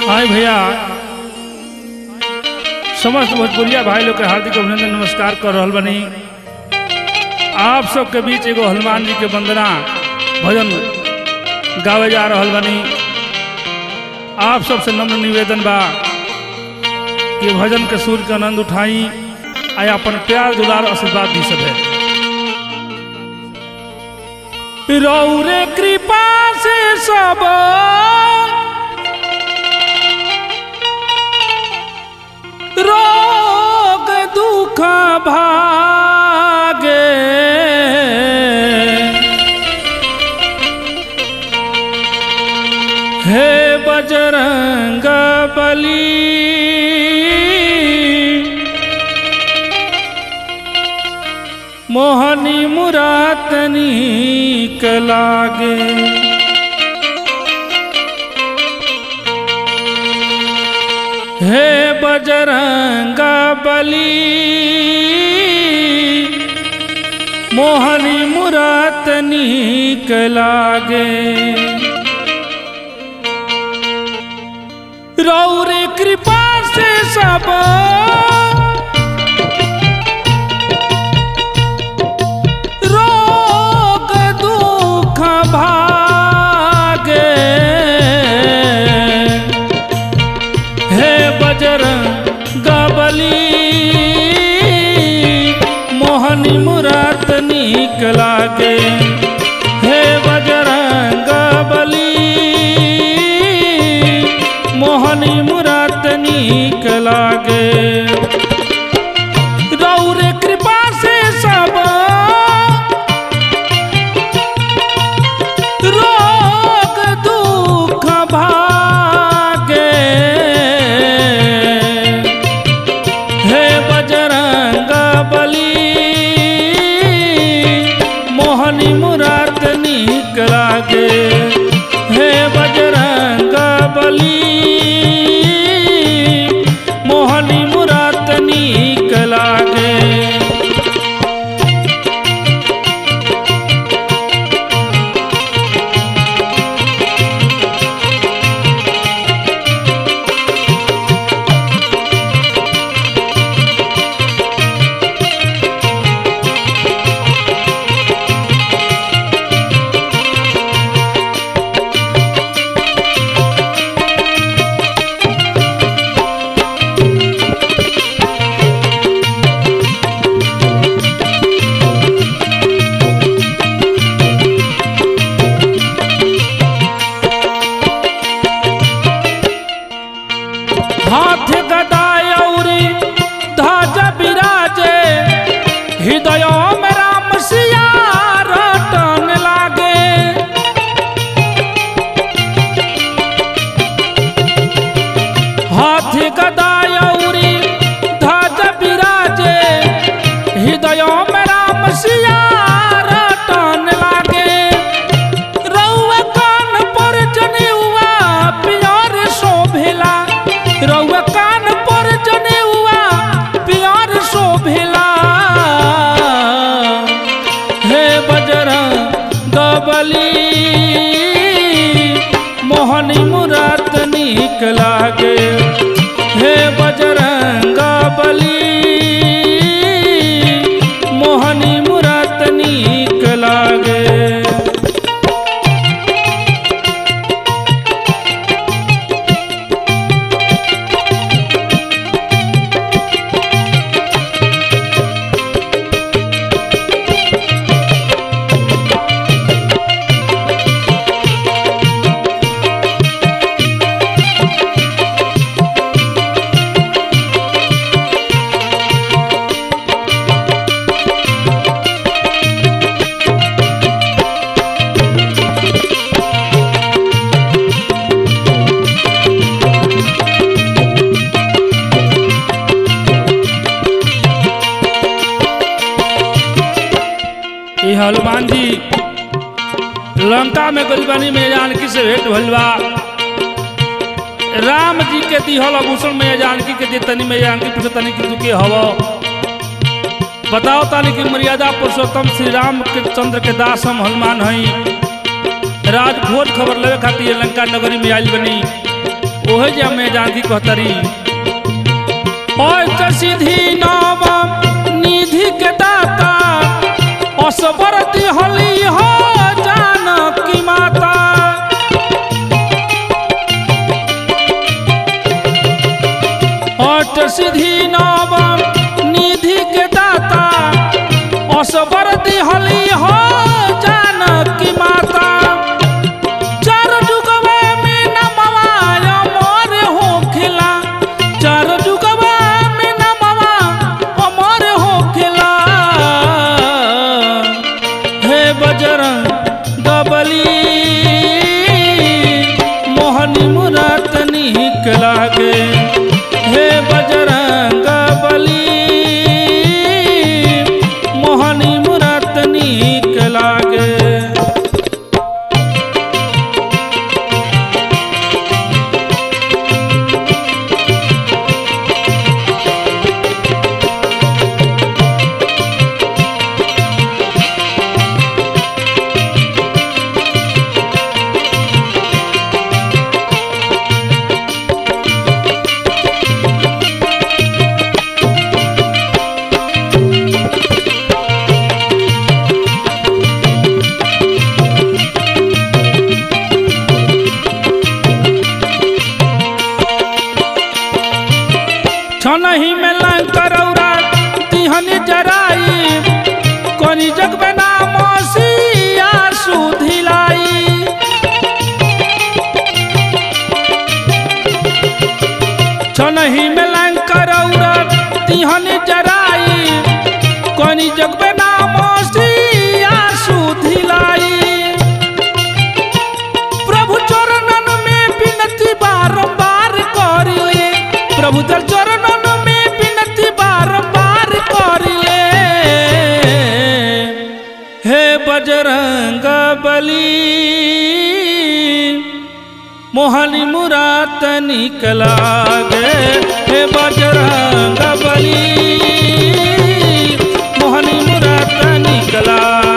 हाय भैया समस्त भोजपुरिया भाई लोग के हार्दिक अभिनंदन नमस्कार कर रहल बनी आप सबके बीच एगो हनुमान जी के वंदना भजन गावे जा रहल बनी आप सबसे नम्र निवेदन बा कि भजन के सुर के आनंद उठाई आ अपन प्यार दुलार आशीर्वाद दी सके रौरे कृपा से सब रोग दुख भागे हे बजरंग बली मोहनी मुरातनी कलागे हे बजरंग बली मोहनी मुरातनी कलागे रौरे कृपा से सब रोग दुख भागे हे बजरंग बली मोहनी मुरात नीक लागे हे बजरंग बली मोहनी मुरात नीक लागे रौरे कृपा से सब रोग दुख भागे हे बजरंग बली मोहनी मुराद नीक लागे हे बजरंग बली मोहनी मुराद नीक लागे हाथ गदाय औरी ध्वज बिराजे हृदय में राम सिया रटन लागे हाथ गदाय औरी ध्वज बिराजे हृदय में राम सिया रटन लागे रउआ कान पर जनेउआ पियर शोभेला रउआ कान पर जनेउआ पियर शोभेला हे बजरंग बली मोहनी मुरात नीक लागे हे बजरंग बली मोहनी मुरात नीक लागे ये हनुमान जी लंका में गरीबनी में जानकी से भेंट भइल बा राम जी के दिहल आभूषण में जानकी के देतनी में जानकी पूछतनी कि तू के हव बताओ तानी कि मर्यादा पुरुषोत्तम श्री राम के चंद्र के दास हम हनुमान हई राज भोज खबर लेवे खातिर लंका नगरी में आयल बनी ओहे जे मैं जानकी कहतरी ओय सीधी नव निधि के दाता असबरती हली हो जानकी माता अष्ट सिद्धि नव निधि के दाता असबरती हली हो जानकी माता चार जुगवा में नमवा अमर होखेला चार जुगवा में नमवा अमर होखेला हे बजरंग गबली मोहनी मुरात निक लागे हे बजरंग बली मोहनी मुरात निक लागे छनही में लंकरौरा तिहन जराई कोनी जग में नाम सिया सुधिलाई छनही में लंकरौरा तिहन जराई कोनी जग में नाम सिया सुधिलाई प्रभु चरणन में विनती बारंबार करिले प्रभु तर चरणन में विनती बारंबार करिले हे बजरंग बली मोहनी मुरात निकला गे हे बजरंग बली मोहनी मुरात निकला